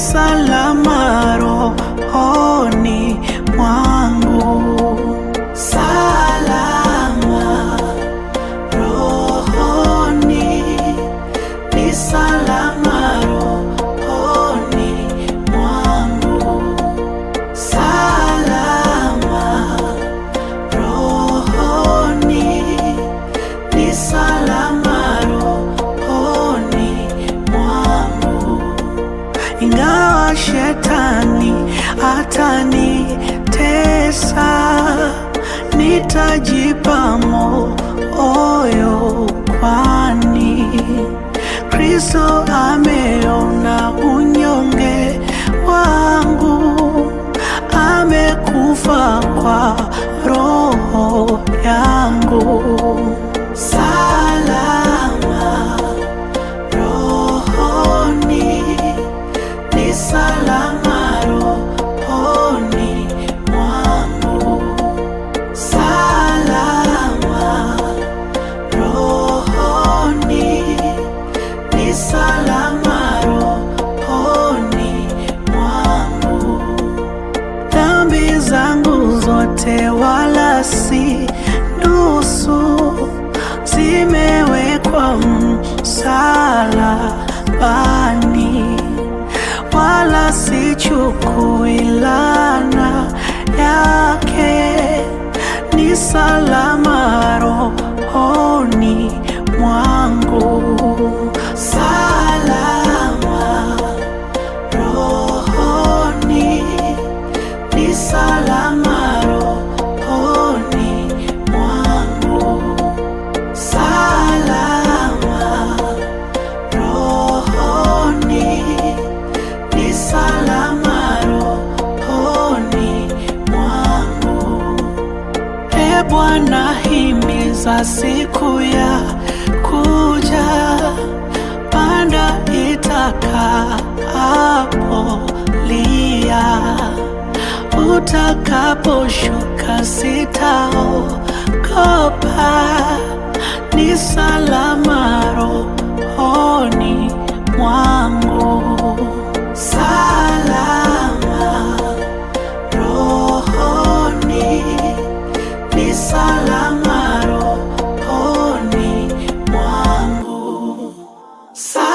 salama rohoni mwangu, salama rohoni, ni salama rohoni mwangu, salama rohoni, ni salama rohoni mwangu ingawa shetani atanitesa, nitajipa moyo, kwani Kristo ameona unyonge wangu, amekufa kwa roho yangu. Salama rohoni ni salama rohoni mwangu, salama rohoni, ni salama rohoni mwangu. Dhambi zangu zote wala si nusu, zimewekwa msalabani wala sichukui laana yake, ni salama rohoni mwangu, salama rohoni, ni salama rohoni mwangu, salama rohoni ni salama rohoni mwangu. E Bwana, himiza siku ya kuja, panda itakapolia, utakaposhuka sitaogopa, ni salama rohoni mwangu, salama rohoni, ni salama rohoni mwangu, salama